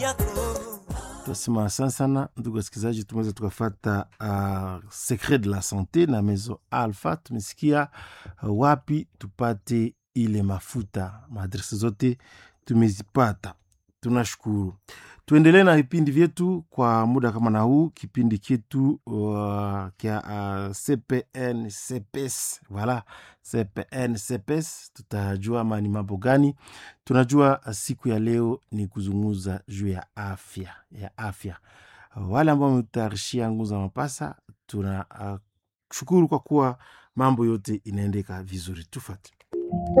Tunasema asante sana ndugu wasikilizaji, tumeweza tukafata uh, secret de la sante na mezo Alpha. Tumesikia uh, wapi tupate ile mafuta, maadresi zote tumezipata, tunashukuru. Tuendelee na vipindi vyetu kwa muda kama na huu, kipindi chetu uh, kya uh, CPN CPS, voilà CPN CPS, tutajua ama ni mambo gani. Tunajua uh, siku ya leo ni kuzungumza juu ya afya ya afya. Uh, wale ambao wametayarishia nguo za mapasa, tuna uh, shukuru kwa kuwa mambo yote inaendeka vizuri. Tufate